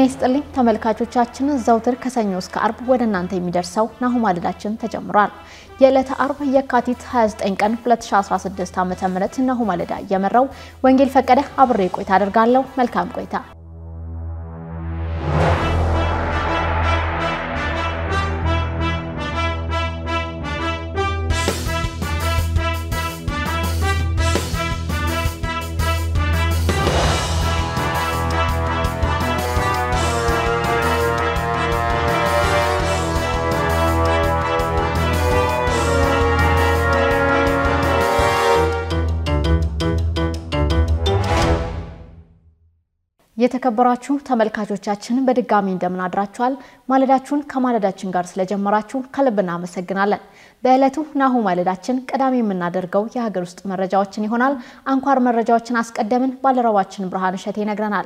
ይስጥልኝ ተመልካቾቻችን፣ ዘውትር ከሰኞ እስከ አርብ ወደ እናንተ የሚደርሰው ናሁ ማለዳችን ተጀምሯል። የዕለተ አርብ የካቲት 29 ቀን 2016 ዓ.ም ናሁ ማለዳ እየመራው ወንጌል ፈቀደ አብሬ ቆይታ አደርጋለሁ። መልካም ቆይታ። የተከበራችሁ ተመልካቾቻችን በድጋሚ እንደምን አድራችኋል? ማለዳችሁን ከማለዳችን ጋር ስለጀመራችሁ ከልብ እናመሰግናለን። በዕለቱ ናሁ ማለዳችን ቀዳሚ የምናደርገው የሀገር ውስጥ መረጃዎችን ይሆናል። አንኳር መረጃዎችን አስቀደምን። ባልደረባችን ብርሃን እሸቴ ይነግረናል።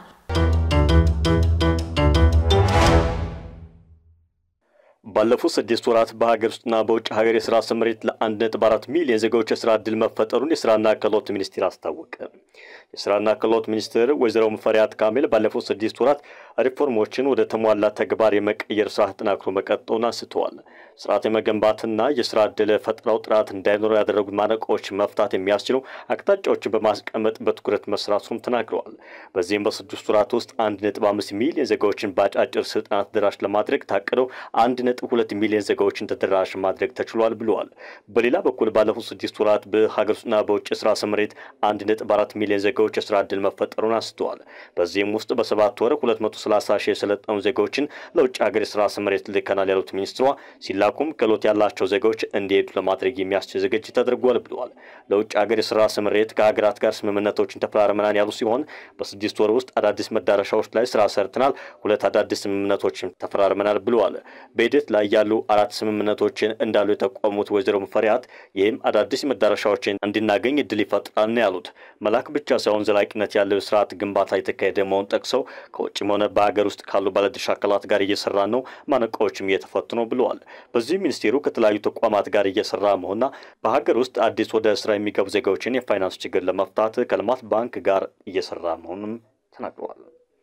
ባለፉት ስድስት ወራት በሀገር ውስጥና በውጭ ሀገር የስራ ስምሪት ለአንድ ነጥብ አራት ሚሊዮን ዜጋዎች የስራ ዕድል መፈጠሩን የስራና ክህሎት ሚኒስቴር አስታወቀ። የስራና ክህሎት ሚኒስትር ወይዘሮ ሙፈሪያት ካሚል ባለፉት ስድስት ወራት ሪፎርሞችን ወደ ተሟላ ተግባር የመቀየር ስራ ተጠናክሮ መቀጠሉን አንስተዋል። ስርዓት የመገንባትና የስራ ዕድል ፈጠራው ጥራት እንዳይኖሩ ያደረጉት ማነቆዎች መፍታት የሚያስችሉ አቅጣጫዎችን በማስቀመጥ በትኩረት መስራቱም ተናግረዋል። በዚህም በስድስት ወራት ውስጥ አንድ ነጥብ አምስት ሚሊዮን ዜጋዎችን በአጫጭር ስልጠና ተደራሽ ለማድረግ ታቅደው አንድ ነጥብ ሁለት ሚሊዮን ዜጋዎችን ተደራሽ ማድረግ ተችሏል ብለዋል። በሌላ በኩል ባለፉት ስድስት ወራት በሀገር ውስጥና በውጭ የስራ ስምሪት አንድ ነጥብ አራት ሚሊዮን ዜጋዎች የስራ ዕድል መፈጠሩን አንስተዋል። በዚህም ውስጥ በሰባት ወር ሁለት መቶ ሰላሳ ሺህ የሰለጠኑ ዜጋዎችን ለውጭ ሀገር የስራ ስምሪት ልከናል ያሉት ሚኒስትሯ ሲላኩም ክህሎት ያላቸው ዜጋዎች እንዲሄዱ ለማድረግ የሚያስችል ዝግጅት ተደርጓል ብለዋል። ለውጭ ሀገር የስራ ስምሪት ከሀገራት ጋር ስምምነቶችን ተፈራርመናል ያሉ ሲሆን በስድስት ወር ውስጥ አዳዲስ መዳረሻዎች ላይ ስራ ሰርተናል፣ ሁለት አዳዲስ ስምምነቶችን ተፈራርመናል ብለዋል። በሂደት ላይ ያሉ አራት ስምምነቶችን እንዳሉ የጠቆሙት ወይዘሮ ሙፈሪያት ይህም አዳዲስ መዳረሻዎችን እንድናገኝ እድል ይፈጥራል ነው ያሉት። መላክ ብቻ ሳይሆን ዘላቂነት ያለው ስርዓት ግንባታ የተካሄደ መሆኑን ጠቅሰው ከውጭም ሆነ በሀገር ውስጥ ካሉ ባለድርሻ አካላት ጋር እየሰራ ነው፣ ማነቆዎችም እየተፈቱ ነው ብለዋል። በዚህ ሚኒስቴሩ ከተለያዩ ተቋማት ጋር እየሰራ መሆንና በሀገር ውስጥ አዲስ ወደ ስራ የሚገቡ ዜጋዎችን የፋይናንስ ችግር ለመፍታት ከልማት ባንክ ጋር እየሰራ መሆኑንም ተናግረዋል።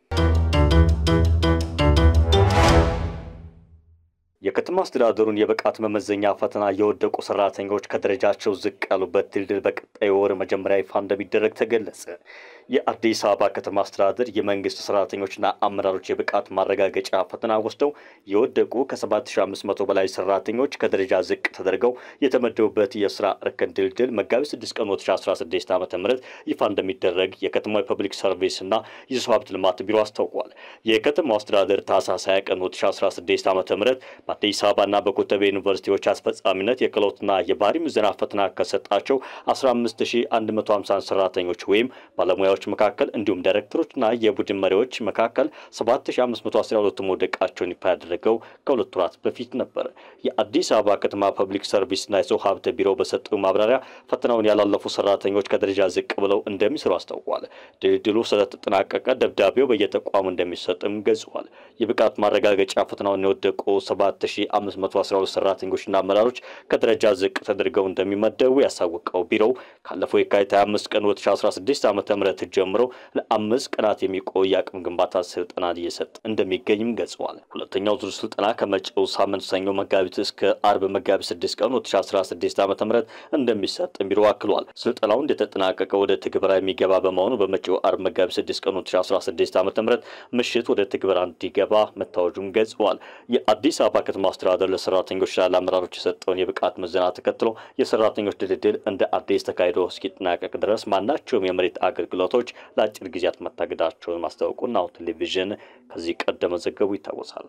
የከተማ አስተዳደሩን የብቃት መመዘኛ ፈተና የወደቁ ሰራተኞች ከደረጃቸው ዝቅ ያሉበት ድልድል በቀጣይ ወር መጀመሪያ ይፋ እንደሚደረግ ተገለጸ። የአዲስ አበባ ከተማ አስተዳደር የመንግስት ሰራተኞችና አመራሮች የብቃት ማረጋገጫ ፈተና ወስደው የወደቁ ከ7500 በላይ ሰራተኞች ከደረጃ ዝቅ ተደርገው የተመደቡበት የስራ እርከን ድልድል መጋቢት 6 ቀን 2016 ዓ ም ይፋ እንደሚደረግ የከተማ የፐብሊክ ሰርቪስ እና የሰው ሀብት ልማት ቢሮ አስታውቋል። የከተማው አስተዳደር ታህሳስ 20 ቀን 2016 ዓ ም በአዲስ አበባና በኮተቤ ዩኒቨርሲቲዎች አስፈጻሚነት የክህሎትና የባህሪ ምዘና ፈተና ከሰጣቸው 15150 ሰራተኞች ወይም ባለሙያዎች መካከል እንዲሁም ዳይሬክተሮችና የቡድን መሪዎች መካከል 7512 መውደቃቸውን ይፋ ያደረገው ከሁለት ወራት በፊት ነበር። የአዲስ አበባ ከተማ ፐብሊክ ሰርቪስና የሰው ሀብት ቢሮ በሰጠው ማብራሪያ ፈተናውን ያላለፉ ሰራተኞች ከደረጃ ዝቅ ብለው እንደሚሰሩ አስታውቋል። ድልድሉ ስለተጠናቀቀ ደብዳቤው በየተቋሙ እንደሚሰጥም ገልጸዋል። የብቃት ማረጋገጫ ፈተናውን የወደቁ 7512 ሰራተኞችና አመራሮች ከደረጃ ዝቅ ተደርገው እንደሚመደቡ ያሳወቀው ቢሮው ካለፈው የካቲት 25 ቀን 2016 ዓ ም ጀምሮ ለአምስት ቀናት የሚቆይ የአቅም ግንባታ ስልጠና እየሰጠ እንደሚገኝም ገልጸዋል። ሁለተኛው ዙር ስልጠና ከመጪው ሳምንት ሰኞ መጋቢት እስከ አርብ መጋቢት 6 ቀን 2016 ዓ ም እንደሚሰጥ ቢሮ አክሏል። ስልጠናው እንደተጠናቀቀ ወደ ትግበራ የሚገባ በመሆኑ በመጪው አርብ መጋቢት 6 ቀን 2016 ዓ ም ምሽት ወደ ትግበራ እንዲገባ መታወጁም ገልጸዋል። የአዲስ አበባ ከተማ አስተዳደር ለሰራተኞችና ለአመራሮች የሰጠውን የብቃት ምዘና ተከትሎ የሰራተኞች ድልድል እንደ አዲስ ተካሂዶ እስኪጠናቀቅ ድረስ ማናቸውም የመሬት አገልግሎቶች ለአጭር ጊዜያት መታገዳቸውን ማስታወቁን ናሁ ቴሌቪዥን ከዚህ ቀደም መዘገቡ ይታወሳል።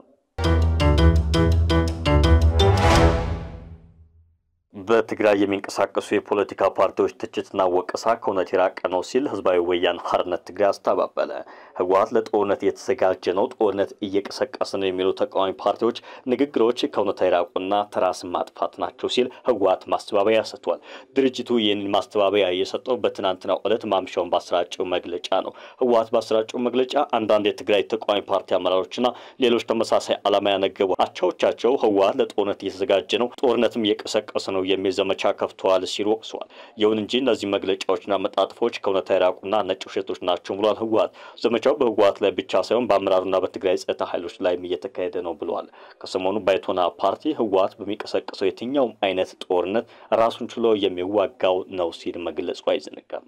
በትግራይ የሚንቀሳቀሱ የፖለቲካ ፓርቲዎች ትችትና ወቀሳ ከእውነት የራቀ ነው ሲል ህዝባዊ ወያነ ሓርነት ትግራይ አስተባበለ። ህወሓት ለጦርነት እየተዘጋጀ ነው፣ ጦርነት እየቀሰቀሰ ነው የሚሉ ተቃዋሚ ፓርቲዎች ንግግሮች ከእውነት የራቁና ተራስን ማጥፋት ናቸው ሲል ህወሓት ማስተባበያ ሰጥቷል። ድርጅቱ ይህንን ማስተባበያ የሰጠው በትናንትናው ዕለት ማምሻውን ባሰራጨው መግለጫ ነው። ህወሓት ባሰራጨው መግለጫ አንዳንድ የትግራይ ተቃዋሚ ፓርቲ አመራሮችና ሌሎች ተመሳሳይ ዓላማ ያነገቡ አቻዎቻቸው ህወሓት ለጦርነት እየተዘጋጀ ነው፣ ጦርነትም እየቀሰቀሰ ነው የሚል ዘመቻ ከፍተዋል ሲሉ ወቅሰዋል። ይሁን እንጂ እነዚህ መግለጫዎችና መጣጥፎች ከእውነታ የራቁና ነጭ ውሸቶች ናቸው ብሏል። ህወሓት ዘመቻ ዘመቻው በህወሓት ላይ ብቻ ሳይሆን በአመራሩና በትግራይ ጸጥታ ኃይሎች ላይም እየተካሄደ ነው ብለዋል። ከሰሞኑ ባይቶና ፓርቲ ህወሓት በሚቀሰቅሰው የትኛውም አይነት ጦርነት ራሱን ችሎ የሚዋጋው ነው ሲል መግለጹ አይዘነጋም።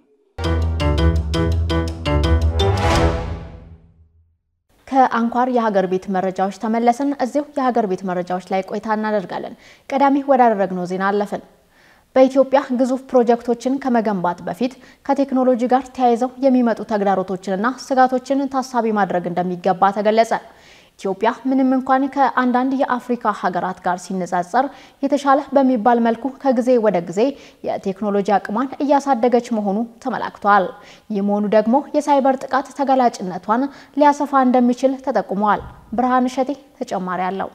ከአንኳር የሀገር ቤት መረጃዎች ተመለስን። እዚሁ የሀገር ቤት መረጃዎች ላይ ቆይታ እናደርጋለን። ቀዳሚ ወዳደረግነው ዜና አለፍን። በኢትዮጵያ ግዙፍ ፕሮጀክቶችን ከመገንባት በፊት ከቴክኖሎጂ ጋር ተያይዘው የሚመጡ ተግዳሮቶችንና ስጋቶችን ታሳቢ ማድረግ እንደሚገባ ተገለጸ። ኢትዮጵያ ምንም እንኳን ከአንዳንድ የአፍሪካ ሀገራት ጋር ሲነጻጸር የተሻለ በሚባል መልኩ ከጊዜ ወደ ጊዜ የቴክኖሎጂ አቅሟን እያሳደገች መሆኑ ተመላክቷል። ይህ መሆኑ ደግሞ የሳይበር ጥቃት ተጋላጭነቷን ሊያሰፋ እንደሚችል ተጠቁመዋል። ብርሃን እሸቴ ተጨማሪ አለው።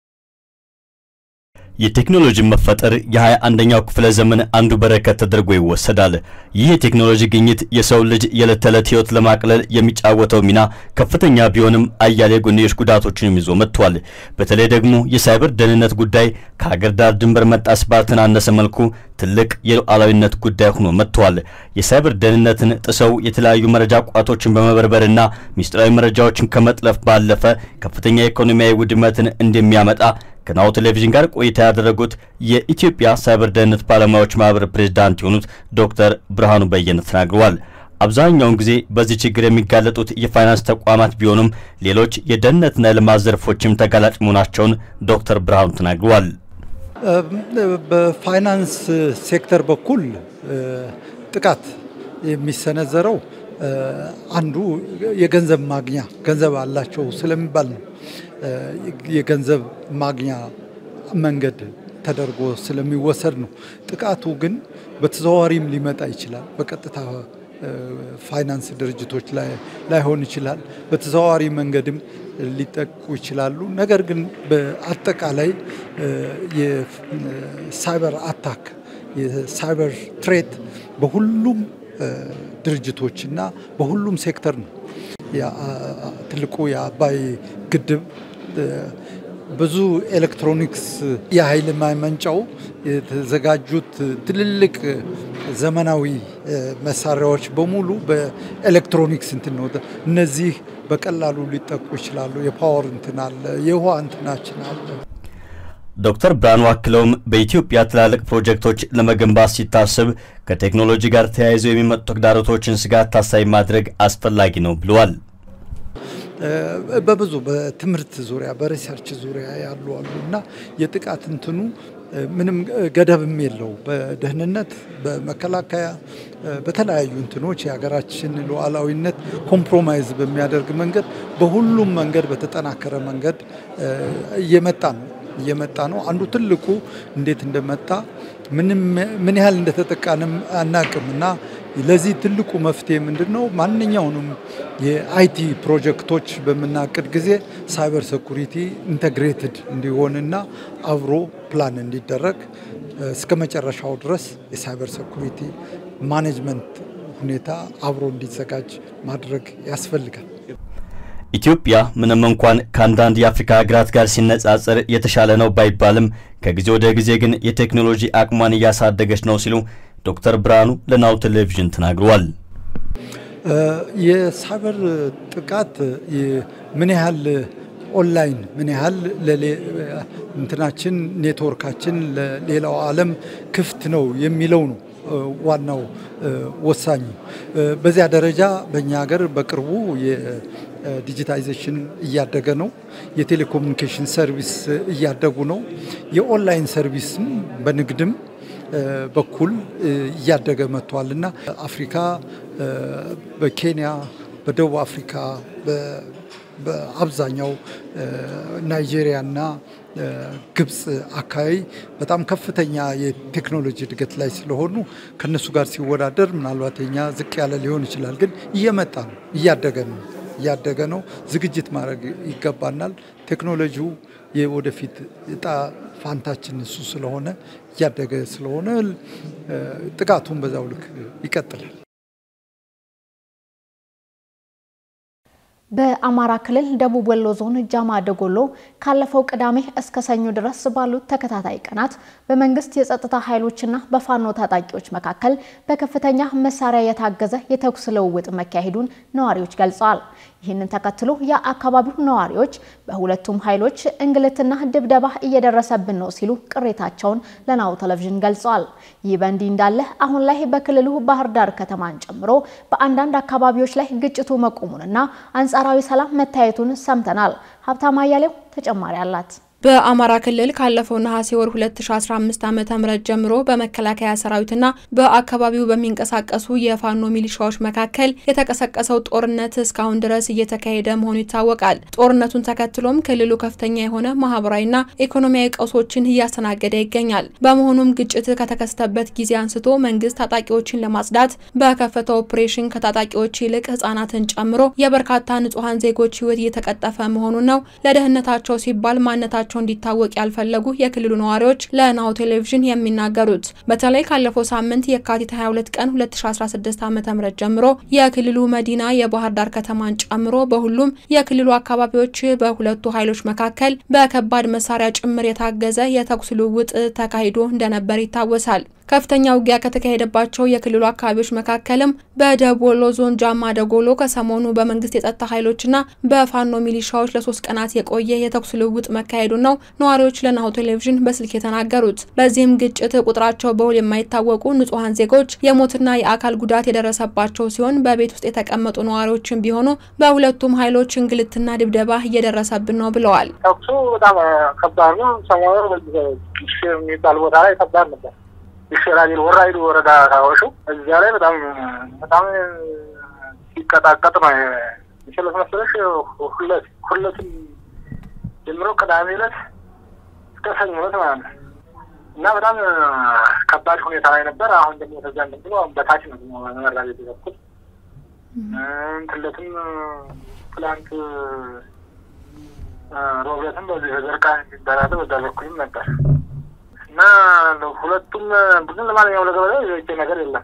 የቴክኖሎጂ መፈጠር የሃያ አንደኛው ክፍለ ዘመን አንዱ በረከት ተደርጎ ይወሰዳል። ይህ የቴክኖሎጂ ግኝት የሰው ልጅ የዕለት ተዕለት ሕይወት ለማቅለል የሚጫወተው ሚና ከፍተኛ ቢሆንም አያሌ ጎንዮሽ ጉዳቶችንም ይዞ መጥቷል። በተለይ ደግሞ የሳይበር ደህንነት ጉዳይ ከሀገር ዳር ድንበር መጣስ ባልተናነሰ መልኩ ትልቅ የሉዓላዊነት ጉዳይ ሆኖ መጥቷል። የሳይበር ደህንነትን ጥሰው የተለያዩ መረጃ ቋቶችን በመበርበርና ሚስጥራዊ መረጃዎችን ከመጥለፍ ባለፈ ከፍተኛ ኢኮኖሚያዊ ውድመትን እንደሚያመጣ ከናሁ ቴሌቪዥን ጋር ቆይታ ያደረጉት የኢትዮጵያ ሳይበር ደህንነት ባለሙያዎች ማህበር ፕሬዝዳንት የሆኑት ዶክተር ብርሃኑ በየነ ተናግረዋል። አብዛኛውን ጊዜ በዚህ ችግር የሚጋለጡት የፋይናንስ ተቋማት ቢሆኑም ሌሎች የደህንነትና የልማት ዘርፎችም ተጋላጭ መሆናቸውን ዶክተር ብርሃኑ ተናግረዋል። በፋይናንስ ሴክተር በኩል ጥቃት የሚሰነዘረው አንዱ የገንዘብ ማግኛ ገንዘብ አላቸው ስለሚባል ነው። የገንዘብ ማግኛ መንገድ ተደርጎ ስለሚወሰድ ነው። ጥቃቱ ግን በተዘዋዋሪም ሊመጣ ይችላል። በቀጥታ ፋይናንስ ድርጅቶች ላይ ላይሆን ይችላል። በተዘዋዋሪ መንገድም ሊጠቁ ይችላሉ። ነገር ግን በአጠቃላይ የሳይበር አታክ የሳይበር ትሬት በሁሉም ድርጅቶችና በሁሉም ሴክተር ነው። ትልቁ የአባይ ግድብ ብዙ ኤሌክትሮኒክስ የኃይል ማመንጫው የተዘጋጁት ትልልቅ ዘመናዊ መሳሪያዎች በሙሉ በኤሌክትሮኒክስ እንትን ነው። እነዚህ በቀላሉ ሊጠቁ ይችላሉ። የፓወር እንትን አለ፣ የውሃ እንትናችን አለ። ዶክተር ብርሃኑ አክለውም በኢትዮጵያ ትላልቅ ፕሮጀክቶች ለመገንባት ሲታሰብ ከቴክኖሎጂ ጋር ተያይዘው የሚመጡ ተግዳሮቶችን ስጋት ታሳቢ ማድረግ አስፈላጊ ነው ብለዋል። በብዙ በትምህርት ዙሪያ በሪሰርች ዙሪያ ያሉ አሉ እና የጥቃት እንትኑ ምንም ገደብም የለው። በደህንነት፣ በመከላከያ፣ በተለያዩ እንትኖች የሀገራችን ሉዓላዊነት ኮምፕሮማይዝ በሚያደርግ መንገድ በሁሉም መንገድ በተጠናከረ መንገድ እየመጣ ነው እየመጣ ነው። አንዱ ትልቁ እንዴት እንደመጣ ምን ያህል እንደተጠቃንም አናቅም እና ለዚህ ትልቁ መፍትሄ ምንድን ነው? ማንኛውንም የአይቲ ፕሮጀክቶች በምናቅድ ጊዜ ሳይበር ሴኩሪቲ ኢንተግሬትድ እንዲሆንና አብሮ ፕላን እንዲደረግ እስከ መጨረሻው ድረስ የሳይበር ሴኩሪቲ ማኔጅመንት ሁኔታ አብሮ እንዲዘጋጅ ማድረግ ያስፈልጋል። ኢትዮጵያ ምንም እንኳን ከአንዳንድ የአፍሪካ ሀገራት ጋር ሲነጻጸር የተሻለ ነው ባይባልም ከጊዜ ወደ ጊዜ ግን የቴክኖሎጂ አቅሟን እያሳደገች ነው ሲሉ ዶክተር ብርሃኑ ለናሁ ቴሌቪዥን ተናግረዋል። የሳይበር ጥቃት ምን ያህል ኦንላይን ምን ያህል እንትናችን ኔትወርካችን ለሌላው ዓለም ክፍት ነው የሚለው ነው ዋናው ወሳኙ። በዚያ ደረጃ በእኛ ሀገር በቅርቡ ዲጂታይዜሽን እያደገ ነው። የቴሌኮሙኒኬሽን ሰርቪስ እያደጉ ነው። የኦንላይን ሰርቪስም በንግድም በኩል እያደገ መጥቷል እና አፍሪካ በኬንያ፣ በደቡብ አፍሪካ፣ በአብዛኛው ናይጄሪያና ግብፅ አካባቢ በጣም ከፍተኛ የቴክኖሎጂ እድገት ላይ ስለሆኑ ከነሱ ጋር ሲወዳደር ምናልባት የኛ ዝቅ ያለ ሊሆን ይችላል። ግን እየመጣ ነው፣ እያደገ ነው እያደገ ነው። ዝግጅት ማድረግ ይገባናል። ቴክኖሎጂው የወደፊት እጣ ፋንታችን እሱ ስለሆነ እያደገ ስለሆነ ጥቃቱን በዛው ልክ ይቀጥላል። በአማራ ክልል ደቡብ ወሎ ዞን ጃማ ደጎሎ ካለፈው ቅዳሜ እስከ ሰኞ ድረስ ባሉት ተከታታይ ቀናት በመንግስት የጸጥታ ኃይሎችና በፋኖ ታጣቂዎች መካከል በከፍተኛ መሳሪያ የታገዘ የተኩስ ልውውጥ መካሄዱን ነዋሪዎች ገልጸዋል። ይህንን ተከትሎ የአካባቢው ነዋሪዎች በሁለቱም ኃይሎች እንግልትና ድብደባ እየደረሰብን ነው ሲሉ ቅሬታቸውን ለናሁ ቴሌቪዥን ገልጸዋል። ይህ በእንዲህ እንዳለ አሁን ላይ በክልሉ ባህር ዳር ከተማን ጨምሮ በአንዳንድ አካባቢዎች ላይ ግጭቱ መቆሙንና አንጻራዊ ሰላም መታየቱን ሰምተናል። ሀብታማ አያሌው ተጨማሪ አላት። በአማራ ክልል ካለፈው ነሐሴ ወር 2015 ዓ.ም ጀምሮ በመከላከያ ሰራዊትና በአካባቢው በሚንቀሳቀሱ የፋኖ ሚሊሻዎች መካከል የተቀሰቀሰው ጦርነት እስካሁን ድረስ እየተካሄደ መሆኑ ይታወቃል። ጦርነቱን ተከትሎም ክልሉ ከፍተኛ የሆነ ማህበራዊና ኢኮኖሚያዊ ቀውሶችን እያስተናገደ ይገኛል። በመሆኑም ግጭት ከተከሰተበት ጊዜ አንስቶ መንግስት ታጣቂዎችን ለማጽዳት በከፈተው ኦፕሬሽን ከታጣቂዎች ይልቅ ህጻናትን ጨምሮ የበርካታ ንጹሐን ዜጎች ህይወት እየተቀጠፈ መሆኑን ነው ለደህንነታቸው ሲባል ማንነታቸው እንዲታወቅ ያልፈለጉ የክልሉ ነዋሪዎች ለናሁ ቴሌቪዥን የሚናገሩት በተለይ ካለፈው ሳምንት የካቲት 22 ቀን 2016 ዓ.ም ጀምሮ የክልሉ መዲና የባህር ዳር ከተማን ጨምሮ በሁሉም የክልሉ አካባቢዎች በሁለቱ ኃይሎች መካከል በከባድ መሳሪያ ጭምር የታገዘ የተኩስ ልውውጥ ተካሂዶ እንደነበር ይታወሳል። ከፍተኛ ውጊያ ከተካሄደባቸው የክልሉ አካባቢዎች መካከልም በደቡብ ወሎ ዞን ጃማ ደጎሎ ከሰሞኑ በመንግስት የጸጥታ ኃይሎችና በፋኖ ሚሊሻዎች ለሶስት ቀናት የቆየ የተኩስ ልውውጥ መካሄዱን ነው ነዋሪዎች ለናሁ ቴሌቪዥን በስልክ የተናገሩት። በዚህም ግጭት ቁጥራቸው በውል የማይታወቁ ንጹሐን ዜጎች የሞትና የአካል ጉዳት የደረሰባቸው ሲሆን በቤት ውስጥ የተቀመጡ ነዋሪዎችን ቢሆኑ በሁለቱም ኃይሎች እንግልትና ድብደባ እየደረሰብን ነው ብለዋል። ተኩሱ በጣም ከባድ ነው። ሰሞኑ የሚባል ቦታ ላይ ከባድ ነበር። ይሸራል ወራይሉ ወረዳ ታወሹ እዚያ ላይ በጣም በጣም ሲቀጣቀጥ ነው የችለት መሰለሽ ሁለት ሁለትም ጀምሮ ቅዳሜ ዕለት እስከ ሰኞ ዕለት ማለት ነው እና በጣም ከባድ ሁኔታ ላይ ነበር። አሁን ደግሞ ተዛ ብሎ በታች ነው መመራ ቤት በኩል እንትለትም ትላንት ሮብለትም በዚህ በዘርቃ የሚባላለ በዛ በኩልም ነበር እና ሁለቱም ብዙ ለማንኛውም ለገበሬው የቤቴ ነገር የለም።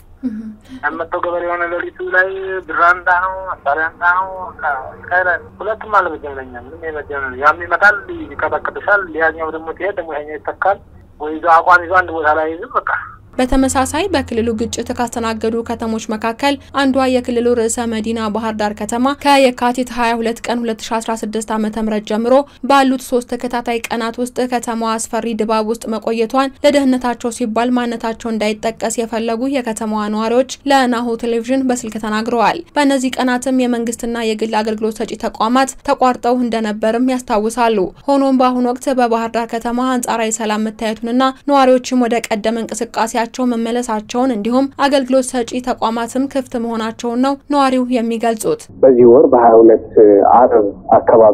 ያመጣው ገበሬ የሆነ ሌሊቱ ላይ ብራንዳ ነው መሳሪያንዳ ነው ስካይላ ሁለቱም አለ በጀምለኛ ምንም የመጀመ ያም ይመጣል ይቀጠቅጥሻል። ሊያኛው ደግሞ ትሄድ ደግሞ ይሄኛው ይተካል ወይ ይዞ አቋም ይዞ አንድ ቦታ ላይ ይዝም በቃ በተመሳሳይ በክልሉ ግጭት ካስተናገዱ ከተሞች መካከል አንዷ የክልሉ ርዕሰ መዲና ባህር ዳር ከተማ ከየካቲት 22 ቀን 2016 ዓ.ም ጀምሮ ባሉት ሶስት ተከታታይ ቀናት ውስጥ ከተማዋ አስፈሪ ድባብ ውስጥ መቆየቷን ለደህንነታቸው ሲባል ማንነታቸው እንዳይጠቀስ የፈለጉ የከተማዋ ነዋሪዎች ለናሁ ቴሌቪዥን በስልክ ተናግረዋል። በእነዚህ ቀናትም የመንግስትና የግል አገልግሎት ሰጪ ተቋማት ተቋርጠው እንደነበርም ያስታውሳሉ። ሆኖም በአሁኑ ወቅት በባህር ዳር ከተማ አንጻራዊ ሰላም መታየቱንና ነዋሪዎችም ወደ ቀደመ እንቅስቃሴ ቸው መመለሳቸውን እንዲሁም አገልግሎት ሰጪ ተቋማትም ክፍት መሆናቸውን ነው ነዋሪው የሚገልጹት። በዚህ ወር በሀያ ሁለት አርብ አካባቢ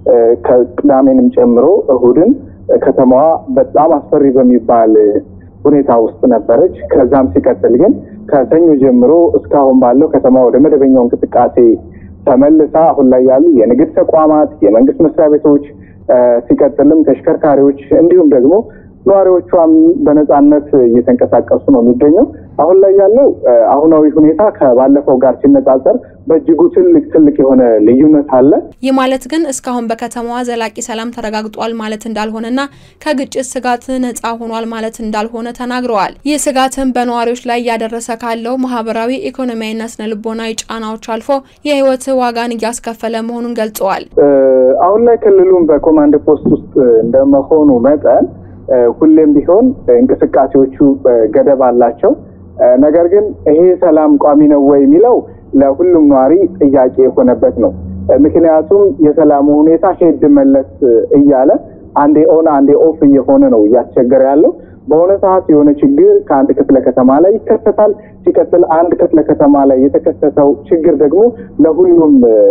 ከቅዳሜንም ጨምሮ እሁድን ከተማዋ በጣም አስፈሪ በሚባል ሁኔታ ውስጥ ነበረች። ከዛም ሲቀጥል ግን ከሰኞ ጀምሮ እስካሁን ባለው ከተማ ወደ መደበኛው እንቅስቃሴ ተመልሳ አሁን ላይ ያሉ የንግድ ተቋማት፣ የመንግስት መስሪያ ቤቶች ሲቀጥልም ተሽከርካሪዎች እንዲሁም ደግሞ ነዋሪዎቿም በነጻነት እየተንቀሳቀሱ ነው የሚገኘው። አሁን ላይ ያለው አሁናዊ ሁኔታ ከባለፈው ጋር ሲነጻጸር በእጅጉ ትልቅ ትልቅ የሆነ ልዩነት አለ። ይህ ማለት ግን እስካሁን በከተማዋ ዘላቂ ሰላም ተረጋግጧል ማለት እንዳልሆነና ከግጭት ስጋት ነጻ ሆኗል ማለት እንዳልሆነ ተናግረዋል። ይህ ስጋትም በነዋሪዎች ላይ እያደረሰ ካለው ማህበራዊ፣ ኢኮኖሚያዊና ስነ ልቦናዊ ጫናዎች አልፎ የህይወት ዋጋን እያስከፈለ መሆኑን ገልጸዋል። አሁን ላይ ክልሉም በኮማንድ ፖስት ውስጥ እንደመሆኑ መጠን ሁሌም ቢሆን እንቅስቃሴዎቹ ገደብ አላቸው። ነገር ግን ይሄ ሰላም ቋሚ ነው ወይ የሚለው ለሁሉም ነዋሪ ጥያቄ የሆነበት ነው። ምክንያቱም የሰላሙ ሁኔታ ሄድ መለስ እያለ አንዴ ኦን አንዴ ኦፍ እየሆነ ነው እያስቸገረ ያለው። በሆነ ሰዓት የሆነ ችግር ከአንድ ክፍለ ከተማ ላይ ይከሰታል። ሲቀጥል አንድ ክፍለ ከተማ ላይ የተከሰተው ችግር ደግሞ ለሁሉም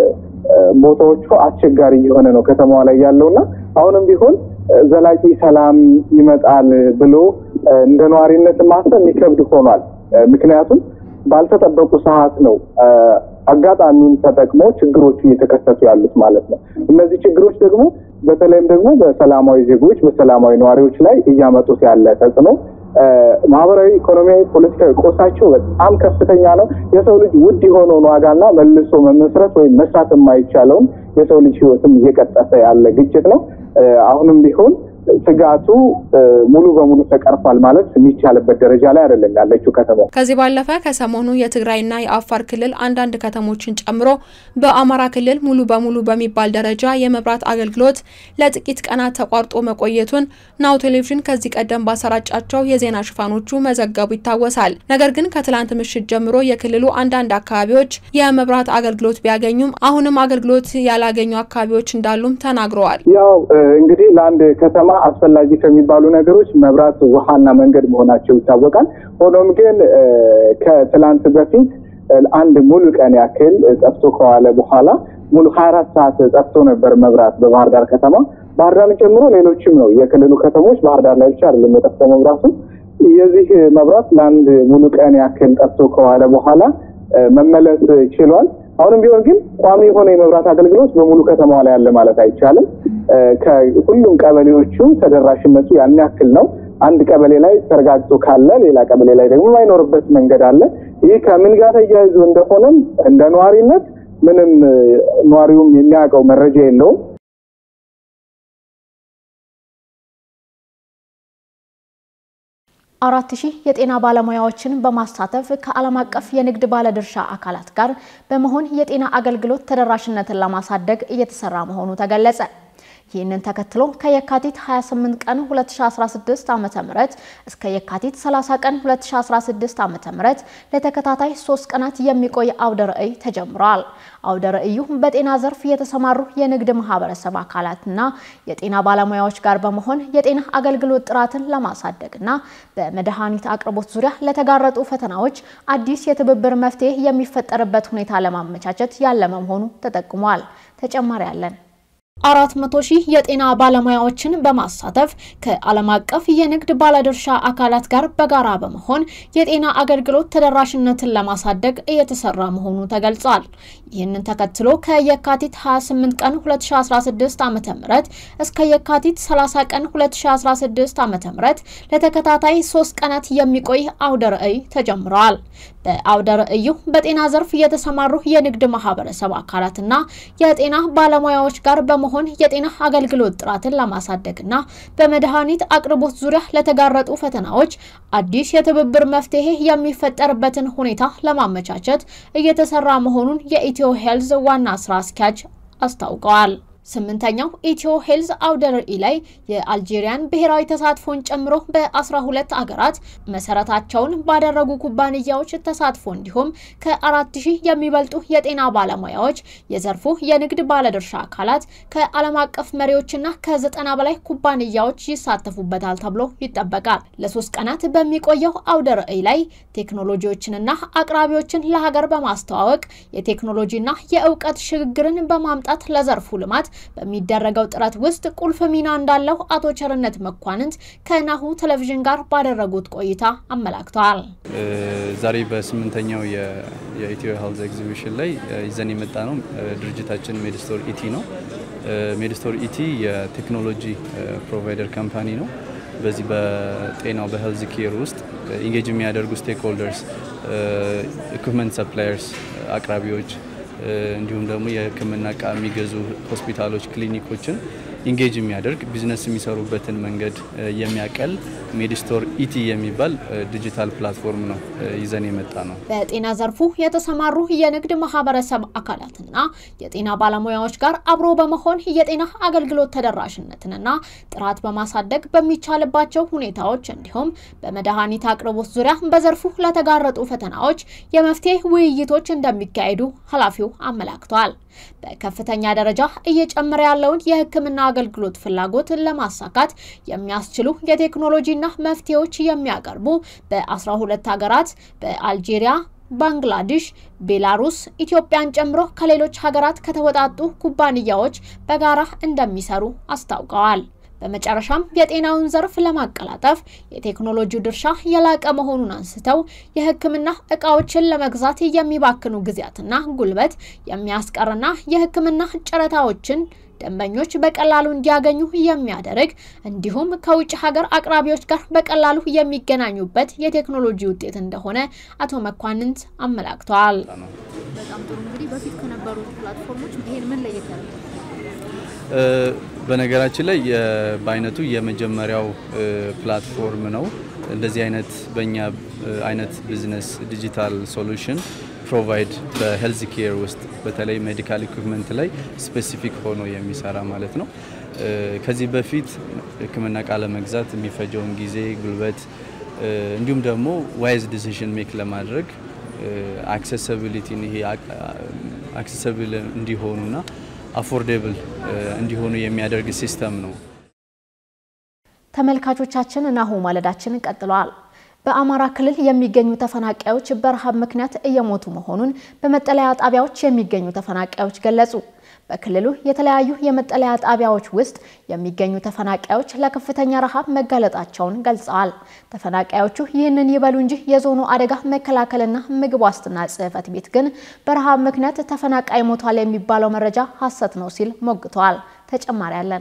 ቦታዎቹ አስቸጋሪ እየሆነ ነው ከተማዋ ላይ ያለውና አሁንም ቢሆን ዘላቂ ሰላም ይመጣል ብሎ እንደ ነዋሪነት ማሰብ የሚከብድ ሆኗል። ምክንያቱም ባልተጠበቁ ሰዓት ነው አጋጣሚውን ተጠቅሞ ችግሮቹ እየተከሰቱ ያሉት ማለት ነው። እነዚህ ችግሮች ደግሞ በተለይም ደግሞ በሰላማዊ ዜጎች በሰላማዊ ነዋሪዎች ላይ እያመጡት ያለ ተጽዕኖ ማህበራዊ፣ ኢኮኖሚያዊ፣ ፖለቲካዊ ቆሳቸው በጣም ከፍተኛ ነው። የሰው ልጅ ውድ የሆነውን ዋጋና መልሶ መመስረት ወይም መስራት የማይቻለውን የሰው ልጅ ሕይወትም እየቀጠፈ ያለ ግጭት ነው። አሁንም ቢሆን ስጋቱ ሙሉ በሙሉ ተቀርፏል ማለት የሚቻልበት ደረጃ ላይ አይደለም ያለችው ከተማ። ከዚህ ባለፈ ከሰሞኑ የትግራይና የአፋር ክልል አንዳንድ ከተሞችን ጨምሮ በአማራ ክልል ሙሉ በሙሉ በሚባል ደረጃ የመብራት አገልግሎት ለጥቂት ቀናት ተቋርጦ መቆየቱን ናሁ ቴሌቪዥን ከዚህ ቀደም ባሰራጫቸው የዜና ሽፋኖቹ መዘገቡ ይታወሳል። ነገር ግን ከትላንት ምሽት ጀምሮ የክልሉ አንዳንድ አካባቢዎች የመብራት አገልግሎት ቢያገኙም አሁንም አገልግሎት ያላገኙ አካባቢዎች እንዳሉም ተናግረዋል። ያው እንግዲህ ለአንድ ከተማ አስፈላጊ ከሚባሉ ነገሮች መብራት፣ ውሃና መንገድ መሆናቸው ይታወቃል። ሆኖም ግን ከትላንት በፊት አንድ ሙሉ ቀን ያክል ጠፍቶ ከዋለ በኋላ ሙሉ ሀያ አራት ሰዓት ጠፍቶ ነበር መብራት በባህር ዳር ከተማ። ባህር ዳርን ጨምሮ ሌሎችም ነው የክልሉ ከተሞች፣ ባህር ዳር ላይ ብቻ አይደለም የጠፋው መብራቱ። የዚህ መብራት ለአንድ ሙሉ ቀን ያክል ጠፍቶ ከዋለ በኋላ መመለስ ችሏል። አሁንም ቢሆን ግን ቋሚ የሆነ የመብራት አገልግሎት በሙሉ ከተማዋ ላይ ያለ ማለት አይቻልም። ከሁሉም ቀበሌዎቹ ተደራሽነቱ ያን ያክል ነው። አንድ ቀበሌ ላይ ተረጋግጦ ካለ ሌላ ቀበሌ ላይ ደግሞ የማይኖርበት መንገድ አለ። ይህ ከምን ጋር ተያይዞ እንደሆነም እንደ ነዋሪነት ምንም ነዋሪውም የሚያውቀው መረጃ የለውም። አራት ሺህ የጤና ባለሙያዎችን በማሳተፍ ከዓለም አቀፍ የንግድ ባለድርሻ አካላት ጋር በመሆን የጤና አገልግሎት ተደራሽነትን ለማሳደግ እየተሰራ መሆኑ ተገለጸ። ይህንን ተከትሎ ከየካቲት 28 ቀን 2016 ዓ.ም እስከ የካቲት 30 ቀን 2016 ዓ.ም ለተከታታይ ሶስት ቀናት የሚቆይ አውደ ርዕይ ተጀምሯል። አውደ ርዕዩ በጤና ዘርፍ የተሰማሩ የንግድ ማህበረሰብ አካላትና የጤና ባለሙያዎች ጋር በመሆን የጤና አገልግሎት ጥራትን ለማሳደግና በመድኃኒት አቅርቦት ዙሪያ ለተጋረጡ ፈተናዎች አዲስ የትብብር መፍትሄ የሚፈጠርበት ሁኔታ ለማመቻቸት ያለመ መሆኑ ተጠቁሟል። ተጨማሪ አለን። አራት መቶ ሺህ የጤና ባለሙያዎችን በማሳተፍ ከዓለም አቀፍ የንግድ ባለድርሻ አካላት ጋር በጋራ በመሆን የጤና አገልግሎት ተደራሽነትን ለማሳደግ እየተሰራ መሆኑ ተገልጿል። ይህንን ተከትሎ ከየካቲት 28 ቀን 2016 ዓ.ም እስከ የካቲት 30 ቀን 2016 ዓ.ም ለተከታታይ ሶስት ቀናት የሚቆይ አውደ ርዕይ ተጀምረዋል። በአውደ ርዕዩ በጤና ዘርፍ የተሰማሩ የንግድ ማህበረሰብ አካላትና የጤና ባለሙያዎች ጋር በመሆን የጤና አገልግሎት ጥራትን ለማሳደግና በመድኃኒት አቅርቦት ዙሪያ ለተጋረጡ ፈተናዎች አዲስ የትብብር መፍትሄ የሚፈጠርበትን ሁኔታ ለማመቻቸት እየተሰራ መሆኑን የኢትዮ ሄልዝ ዋና ስራ አስኪያጅ አስታውቀዋል። ስምንተኛው ኢትዮ ሄልዝ አውደ ርዕይ ላይ የአልጄሪያን ብሔራዊ ተሳትፎን ጨምሮ በ12 አገራት መሰረታቸውን ባደረጉ ኩባንያዎች ተሳትፎ እንዲሁም ከአራት ሺህ የሚበልጡ የጤና ባለሙያዎች፣ የዘርፉ የንግድ ባለድርሻ አካላት፣ ከዓለም አቀፍ መሪዎችና ከዘጠና በላይ ኩባንያዎች ይሳተፉበታል ተብሎ ይጠበቃል። ለሶስት ቀናት በሚቆየው አውደ ርዕይ ላይ ቴክኖሎጂዎችንና አቅራቢዎችን ለሀገር በማስተዋወቅ የቴክኖሎጂና የእውቀት ሽግግርን በማምጣት ለዘርፉ ልማት በሚደረገው ጥረት ውስጥ ቁልፍ ሚና እንዳለው አቶ ቸርነት መኳንንት ከናሁ ቴሌቪዥን ጋር ባደረጉት ቆይታ አመላክተዋል። ዛሬ በስምንተኛው የኢትዮ ሄልዝ ኤግዚቢሽን ላይ ይዘን የመጣ ነው ድርጅታችን ሜድስቶር ኢቲ ነው። ሜድስቶር ኢቲ የቴክኖሎጂ ፕሮቫይደር ካምፓኒ ነው። በዚህ በጤናው በሄልዝ ኬር ውስጥ ኢንጌጅ የሚያደርጉ ስቴክሆልደርስ፣ ኢኩፕመንት ሰፕላየርስ፣ አቅራቢዎች እንዲሁም ደግሞ የሕክምና እቃ የሚገዙ ሆስፒታሎች፣ ክሊኒኮችን ኢንጌጅ የሚያደርግ ቢዝነስ የሚሰሩበትን መንገድ የሚያቀል ሜዲስቶር ኢቲ የሚባል ዲጂታል ፕላትፎርም ነው ይዘን የመጣ ነው። በጤና ዘርፉ የተሰማሩ የንግድ ማህበረሰብ አካላትና የጤና ባለሙያዎች ጋር አብሮ በመሆን የጤና አገልግሎት ተደራሽነትንና ጥራት በማሳደግ በሚቻልባቸው ሁኔታዎች እንዲሁም በመድኃኒት አቅርቦት ዙሪያ በዘርፉ ለተጋረጡ ፈተናዎች የመፍትሄ ውይይቶች እንደሚካሄዱ ኃላፊው አመላክተዋል። በከፍተኛ ደረጃ እየጨመረ ያለውን የሕክምና አገልግሎት ፍላጎትን ለማሳካት የሚያስችሉ የቴክኖሎጂና መፍትሄዎች የሚያቀርቡ በ12 ሀገራት በአልጄሪያ ባንግላዴሽ፣ ቤላሩስ፣ ኢትዮጵያን ጨምሮ ከሌሎች ሀገራት ከተወጣጡ ኩባንያዎች በጋራ እንደሚሰሩ አስታውቀዋል። በመጨረሻም የጤናውን ዘርፍ ለማቀላጠፍ የቴክኖሎጂው ድርሻ የላቀ መሆኑን አንስተው የሕክምና እቃዎችን ለመግዛት የሚባክኑ ጊዜያትና ጉልበት የሚያስቀርና የሕክምና ጨረታዎችን ደንበኞች በቀላሉ እንዲያገኙ የሚያደርግ እንዲሁም ከውጭ ሀገር አቅራቢዎች ጋር በቀላሉ የሚገናኙበት የቴክኖሎጂ ውጤት እንደሆነ አቶ መኳንንት አመላክተዋል። በጣም ጥሩ እንግዲህ በፊት ከነበሩ ፕላትፎርሞች ይሄን ምን ለየት ያደርጋል? በነገራችን ላይ በአይነቱ የመጀመሪያው ፕላትፎርም ነው። እንደዚህ አይነት በእኛ አይነት ቢዝነስ ዲጂታል ሶሉሽን ፕሮቫይድ በሄልዝ ኬር ውስጥ በተለይ ሜዲካል ኢኩፕመንት ላይ ስፔሲፊክ ሆኖ የሚሰራ ማለት ነው። ከዚህ በፊት ሕክምና ቃለ መግዛት የሚፈጀውን ጊዜ፣ ጉልበት እንዲሁም ደግሞ ዋይዝ ዲሲሽን ሜክ ለማድረግ አክሴሲቢሊቲን ይሄ አክሴሲብል እንዲሆኑና አፎርዴብል እንዲሆኑ የሚያደርግ ሲስተም ነው። ተመልካቾቻችን ናሁ ማለዳችን ቀጥለዋል። በአማራ ክልል የሚገኙ ተፈናቃዮች በረሃብ ምክንያት እየሞቱ መሆኑን በመጠለያ ጣቢያዎች የሚገኙ ተፈናቃዮች ገለጹ። በክልሉ የተለያዩ የመጠለያ ጣቢያዎች ውስጥ የሚገኙ ተፈናቃዮች ለከፍተኛ ረሃብ መጋለጣቸውን ገልጸዋል። ተፈናቃዮቹ ይህንን ይበሉ እንጂ የዞኑ አደጋ መከላከልና ምግብ ዋስትና ጽሕፈት ቤት ግን በረሃብ ምክንያት ተፈናቃይ ሞቷል የሚባለው መረጃ ሐሰት ነው ሲል ሞግተዋል። ተጨማሪ አለን።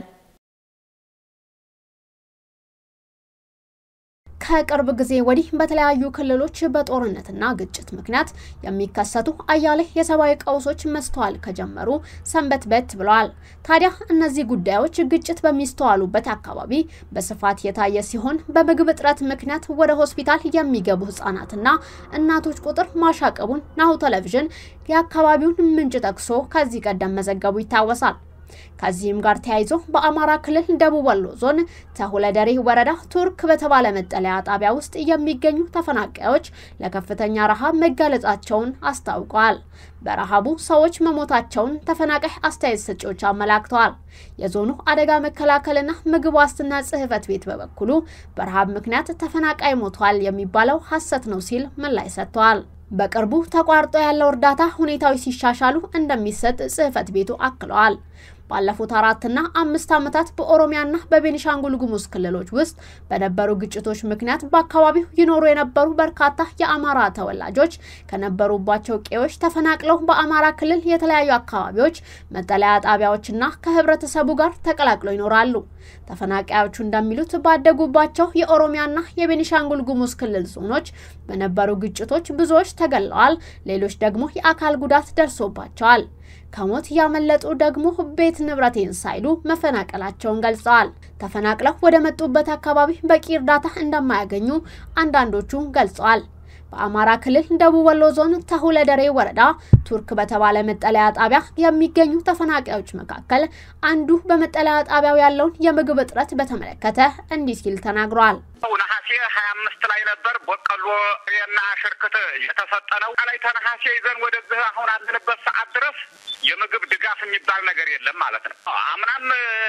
ከቅርብ ጊዜ ወዲህ በተለያዩ ክልሎች በጦርነትና ግጭት ምክንያት የሚከሰቱ አያሌ የሰብአዊ ቀውሶች መስተዋል ከጀመሩ ሰንበትበት ብለዋል። ታዲያ እነዚህ ጉዳዮች ግጭት በሚስተዋሉበት አካባቢ በስፋት የታየ ሲሆን በምግብ እጥረት ምክንያት ወደ ሆስፒታል የሚገቡ ህጻናትና እናቶች ቁጥር ማሻቀቡን ናሁ ቴሌቪዥን የአካባቢውን ምንጭ ጠቅሶ ከዚህ ቀደም መዘገቡ ይታወሳል። ከዚህም ጋር ተያይዞ በአማራ ክልል ደቡብ ወሎ ዞን ተሁለደሬ ወረዳ ቱርክ በተባለ መጠለያ ጣቢያ ውስጥ የሚገኙ ተፈናቃዮች ለከፍተኛ ረሃብ መጋለጻቸውን አስታውቀዋል። በረሃቡ ሰዎች መሞታቸውን ተፈናቃይ አስተያየት ሰጪዎች አመላክተዋል። የዞኑ አደጋ መከላከልና ምግብ ዋስትና ጽሕፈት ቤት በበኩሉ በረሃብ ምክንያት ተፈናቃይ ሞቷል የሚባለው ሐሰት ነው ሲል ምላሽ ሰጥተዋል። በቅርቡ ተቋርጦ ያለው እርዳታ ሁኔታዎች ሲሻሻሉ እንደሚሰጥ ጽሕፈት ቤቱ አክለዋል። ባለፉት አራትና አምስት ዓመታት በኦሮሚያና በቤኒሻንጉል ጉሙዝ ክልሎች ውስጥ በነበሩ ግጭቶች ምክንያት በአካባቢው ይኖሩ የነበሩ በርካታ የአማራ ተወላጆች ከነበሩባቸው ቀዬዎች ተፈናቅለው በአማራ ክልል የተለያዩ አካባቢዎች መጠለያ ጣቢያዎችና ከህብረተሰቡ ጋር ተቀላቅለው ይኖራሉ። ተፈናቃዮቹ እንደሚሉት ባደጉባቸው የኦሮሚያና የቤኒሻንጉል ጉሙዝ ክልል ዞኖች በነበሩ ግጭቶች ብዙዎች ተገለዋል፣ ሌሎች ደግሞ የአካል ጉዳት ደርሶባቸዋል። ከሞት ያመለጡ ደግሞ ቤት ንብረቴን ሳይሉ መፈናቀላቸውን ገልጸዋል። ተፈናቅለው ወደ መጡበት አካባቢ በቂ እርዳታ እንደማያገኙ አንዳንዶቹ ገልጸዋል። በአማራ ክልል ደቡብ ወሎ ዞን ተሁለደሬ ወረዳ ቱርክ በተባለ መጠለያ ጣቢያ የሚገኙ ተፈናቃዮች መካከል አንዱ በመጠለያ ጣቢያው ያለውን የምግብ እጥረት በተመለከተ እንዲህ ሲል ተናግሯል። ነሐሴ ሀያ አምስት ላይ ነበር በቆሎ እና ሽርክት የተሰጠ ነው። ላይ ተነሐሴ ይዘን ወደዚህ አሁን አለንበት ሰዓት ድረስ የምግብ ድጋፍ የሚባል ነገር የለም ማለት ነው። አምናም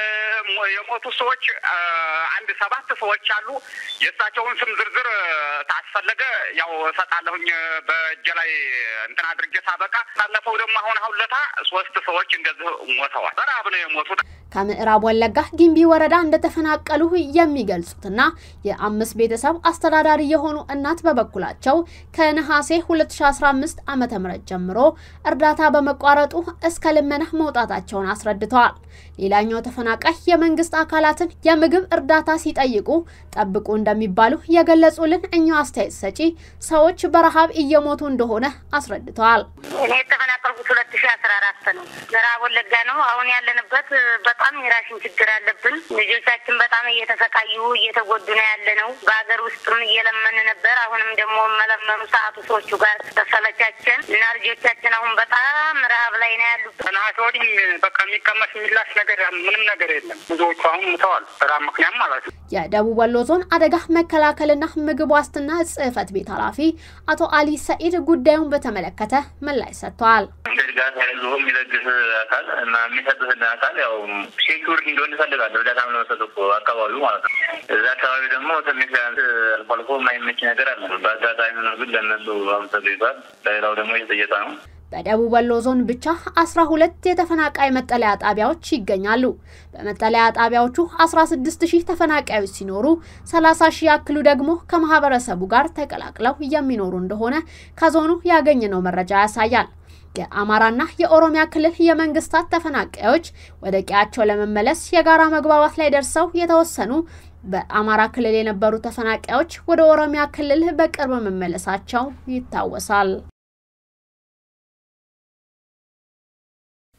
የሞቱ ሰዎች አንድ ሰባት ሰዎች አሉ። የእሳቸውን ስም ዝርዝር ታስፈለገ ያው እሰጣለሁኝ በእጄ ላይ እንትን አድርጌ ሳበቃ። ባለፈው ደግሞ አሁን አሁን ለታ ሶስት ሰዎች እንደዚህ ሞተዋል። በረሀብ ነው የሞቱት። ከምዕራብ ወለጋ ጊምቢ ወረዳ እንደተፈናቀሉ የሚገልጹትና የአምስት ቤተሰብ አስተዳዳሪ የሆኑ እናት በበኩላቸው ከነሐሴ 2015 ዓ.ም ጀምሮ እርዳታ በመቋረጡ እስከ ልመና መውጣታቸውን አስረድተዋል። ሌላኛው ተፈናቃይ የመንግስት አካላትን የምግብ እርዳታ ሲጠይቁ ጠብቁ እንደሚባሉ የገለጹልን እኛው አስተያየት ሰጪ ሰዎች በረሃብ እየሞቱ እንደሆነ አስረድተዋል። እኔ የተፈናቀልኩት ሁለት ሺ አስራ አራት ነው። ምዕራብ ወለጋ ነው። አሁን ያለንበት በጣም የራሽን ችግር አለብን። ልጆቻችን በጣም እየተሰቃዩ እየተጎዱ ነው ያለ ነው። በሀገር ውስጥም እየለመን ነበር። አሁንም ደግሞ መለመኑ ሰዓቱ ሰዎቹ ጋር ተሰለቻችን እና ልጆቻችን አሁን በጣም ረሀብ ላይ ነው ያሉት። ነሐሴ ወዲህ በቃ የሚቀመስ የሚላስ ነገር ምንም ነገር የለም። ብዙዎቹ አሁን ሙተዋል። በረሀብ ምክንያት ማለት ነው። የደቡብ ወሎ ዞን አደጋ መከላከልና ምግብ ዋስትና ጽሕፈት ቤት ኃላፊ አቶ አሊ ሰኢድ ጉዳዩን በተመለከተ ምላሽ ሰጥተዋል። ድጋፍ ያሉ የሚለግስ አካል እና የሚሰጥህን አካል ያው ሴኩሪቲ እንዲሆን ይፈልጋል። እርዳታ ለመሰጥ እኮ አካባቢው ማለት ነው። እዛ አካባቢ ደግሞ ትንሽ ቢያንስ አልፎ አልፎ የማይመች ነገር አለ። በአጋጣሚ ሆኖ ግን ለእነሱ አመሰግኗል። ለሌላው ደግሞ እየተጠየቀ ነው። በደቡብ ወሎ ዞን ብቻ 12 የተፈናቃይ መጠለያ ጣቢያዎች ይገኛሉ። በመጠለያ ጣቢያዎቹ 16 ሺህ ተፈናቃዮች ሲኖሩ 30 ሺህ ያክሉ ደግሞ ከማህበረሰቡ ጋር ተቀላቅለው የሚኖሩ እንደሆነ ከዞኑ ያገኘነው መረጃ ያሳያል። የአማራና የኦሮሚያ ክልል የመንግስታት ተፈናቃዮች ወደ ቀያቸው ለመመለስ የጋራ መግባባት ላይ ደርሰው የተወሰኑ በአማራ ክልል የነበሩ ተፈናቃዮች ወደ ኦሮሚያ ክልል በቅርብ መመለሳቸው ይታወሳል።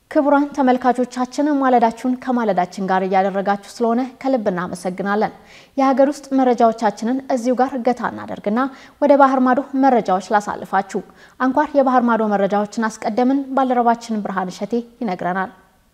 ክቡራን ተመልካቾቻችን ማለዳችሁን ከማለዳችን ጋር እያደረጋችሁ ስለሆነ ከልብ እናመሰግናለን። የሀገር ውስጥ መረጃዎቻችንን እዚሁ ጋር እገታ እናደርግና ወደ ባህር ማዶ መረጃዎች ላሳልፋችሁ። አንኳር የባህር ማዶ መረጃዎችን አስቀደምን። ባልደረባችን ብርሃን እሸቴ ይነግረናል።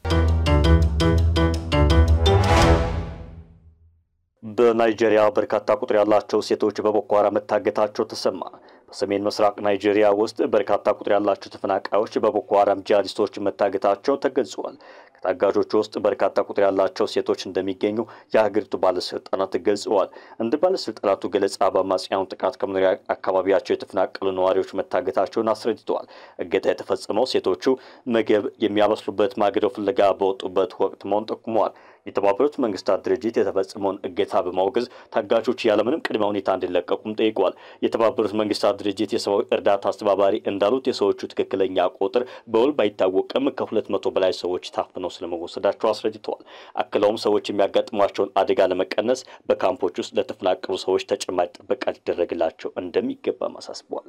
በናይጄሪያ በርካታ ቁጥር ያላቸው ሴቶች በቦኮ ሃራም መታገታቸው ተሰማ። በሰሜን ምስራቅ ናይጄሪያ ውስጥ በርካታ ቁጥር ያላቸው ተፈናቃዮች በቦኮ ሃራም ጂሃዲስቶች መታገታቸው ተገልጿል። ከታጋጆቹ ውስጥ በርካታ ቁጥር ያላቸው ሴቶች እንደሚገኙ የሀገሪቱ ባለስልጣናት ገልጸዋል። እንደ ባለስልጣናቱ ገለጻ በአማጽያኑ ጥቃት ከመኖሪያ አካባቢያቸው የተፈናቀሉ ነዋሪዎች መታገታቸውን አስረድተዋል። እገታ የተፈጸመው ሴቶቹ ምግብ የሚያበስሉበት ማገዶ ፍለጋ በወጡበት ወቅት መሆኑን ጠቁመዋል። የተባበሩት መንግስታት ድርጅት የተፈጸመውን እገታ በማውገዝ ታጋቾች ያለምንም ቅድመ ሁኔታ እንዲለቀቁም ጠይቋል። የተባበሩት መንግስታት ድርጅት የሰብአዊ እርዳታ አስተባባሪ እንዳሉት የሰዎቹ ትክክለኛ ቁጥር በውል ባይታወቅም ከሁለት መቶ በላይ ሰዎች ታፍነው ስለመወሰዳቸው አስረድተዋል። አክለውም ሰዎች የሚያጋጥሟቸውን አደጋ ለመቀነስ በካምፖች ውስጥ ለተፈናቀሉ ሰዎች ተጨማሪ ጥበቃ ሊደረግላቸው እንደሚገባም አሳስበዋል።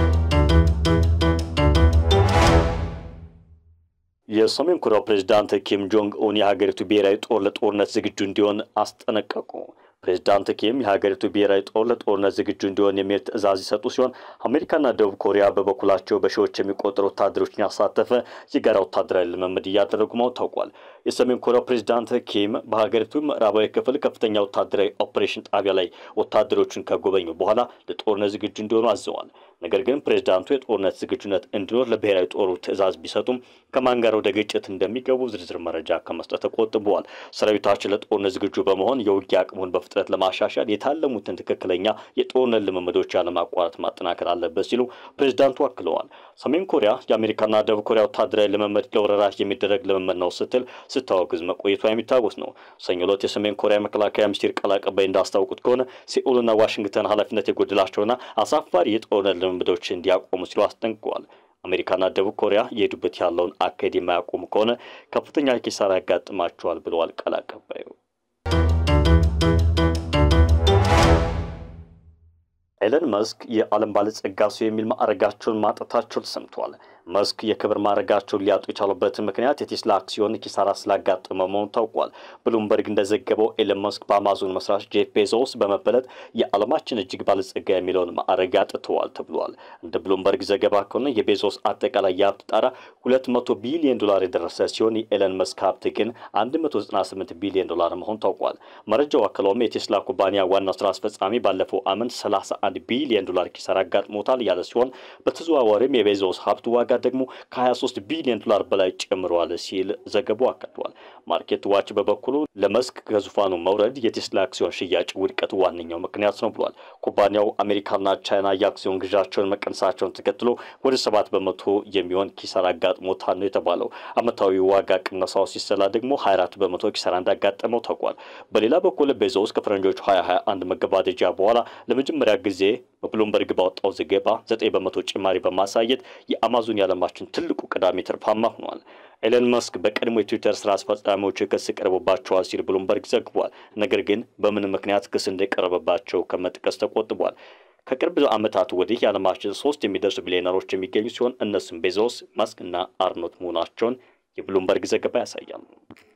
የሰሜን ኮሪያው ፕሬዚዳንት ኪም ጆንግ ኡን የሀገሪቱ ብሔራዊ ጦር ለጦርነት ዝግጁ እንዲሆን አስጠነቀቁ። ፕሬዚዳንት ኪም የሀገሪቱ ብሔራዊ ጦር ለጦርነት ዝግጁ እንዲሆን የሚል ትዕዛዝ ይሰጡ ሲሆን አሜሪካና ደቡብ ኮሪያ በበኩላቸው በሺዎች የሚቆጠሩ ወታደሮችን ያሳተፈ የጋራ ወታደራዊ ልምምድ እያደረጉ መሆኑ ታውቋል። የሰሜን ኮሪያው ፕሬዚዳንት ኪም በሀገሪቱ ምዕራባዊ ክፍል ከፍተኛ ወታደራዊ ኦፕሬሽን ጣቢያ ላይ ወታደሮችን ከጎበኙ በኋላ ለጦርነት ዝግጁ እንዲሆኑ አዘዋል። ነገር ግን ፕሬዚዳንቱ የጦርነት ዝግጁነት እንዲኖር ለብሔራዊ ጦሩ ትዕዛዝ ቢሰጡም ከማን ጋር ወደ ግጭት እንደሚገቡ ዝርዝር መረጃ ከመስጠት ተቆጥበዋል። ሰራዊታችን ለጦርነት ዝግጁ በመሆን የውጊያ አቅሙን በፍጥነት ለማሻሻል የታለሙትን ትክክለኛ የጦርነት ልምምዶች ያለማቋረጥ ማጠናከር አለበት ሲሉ ፕሬዚዳንቱ አክለዋል። ሰሜን ኮሪያ የአሜሪካና ደቡብ ኮሪያ ወታደራዊ ልምምድ ለወረራ የሚደረግ ልምምድ ነው ስትል ስታወግዝ መቆየቷ የሚታወስ ነው። ሰኞ ዕለት የሰሜን ኮሪያ መከላከያ ሚኒስቴር ቃል አቀባይ እንዳስታወቁት ከሆነ ሴኡልና ዋሽንግተን ኃላፊነት የጎደላቸውና አሳፋሪ የጦርነት ልምምዶች እንዲያቆሙ ሲሉ አስጠንቅቀዋል። አሜሪካና ደቡብ ኮሪያ የሄዱበት ያለውን አካሄድ የማያቆሙ ከሆነ ከፍተኛ ኪሳራ ያጋጥማቸዋል ብለዋል ቃል አቀባዩ። ኤለን መስክ የዓለም ባለጸጋ ሰው የሚል ማዕረጋቸውን ማጣታቸው ተሰምቷል። መስክ የክብር ማዕረጋቸውን ሊያጡ የቻሉበትን ምክንያት የቴስላ አክሲዮን ኪሳራ ስላጋጠመ መሆኑ ታውቋል። ብሉምበርግ እንደዘገበው ኤለን መስክ በአማዞን መስራች ጄፍ ቤዞስ በመበለጥ የዓለማችን እጅግ ባለጸጋ የሚለውን ማዕረግ አጥተዋል ተብሏል። እንደ ብሉምበርግ ዘገባ ከሆነ የቤዞስ አጠቃላይ የሀብት ጣራ ሁለት መቶ ቢሊዮን ዶላር የደረሰ ሲሆን የኤለን መስክ ሀብት ግን አንድ መቶ ዘጠና ስምንት ቢሊዮን ዶላር መሆኑ ታውቋል። መረጃው አክለውም የቴስላ ኩባንያ ዋና ስራ አስፈጻሚ ባለፈው ዓመት ሰላሳ አንድ ቢሊዮን ዶላር ኪሳራ አጋጥሞታል ያለ ሲሆን በተዘዋዋሪም የቤዞስ ሀብት ዋጋ ደግሞ ከ23 ቢሊዮን ዶላር በላይ ጨምረዋል ሲል ዘገባው አካቷል። ማርኬት ዋች በበኩሉ ለመስክ ከዙፋኑ መውረድ የቴስላ አክሲዮን ሽያጭ ውድቀት ዋነኛው ምክንያት ነው ብሏል። ኩባንያው አሜሪካና ቻይና የአክሲዮን ግዣቸውን መቀነሳቸውን ተከትሎ ወደ ሰባት በመቶ የሚሆን ኪሳራ አጋጥሞታል ነው የተባለው። ዓመታዊ ዋጋ ቅነሳው ሲሰላ ደግሞ 24 በመቶ ኪሳራ እንዳጋጠመው ታውቋል። በሌላ በኩል ቤዞስ ከፈረንጆቹ 2021 መገባደጃ በኋላ ለመጀመሪያ ጊዜ በብሉምበርግ ባወጣው ዘገባ 9 በመቶ ጭማሪ በማሳየት የአማዞን የዓለማችን ትልቁ ቀዳሚ ትርፋማ ሆኗል። ኤለን መስክ በቀድሞ የትዊተር ስራ አስፈጻሚዎች ክስ ቀርቦባቸዋል ሲል ብሉምበርግ ዘግቧል። ነገር ግን በምን ምክንያት ክስ እንደቀረበባቸው ከመጥቀስ ተቆጥቧል። ከቅርብ ዓመታት ወዲህ የዓለማችን ሶስት የሚደርሱ ቢሊዮነሮች የሚገኙ ሲሆን እነሱም ቤዞስ፣ መስክ እና አርኖት መሆናቸውን የብሉምበርግ ዘገባ ያሳያል።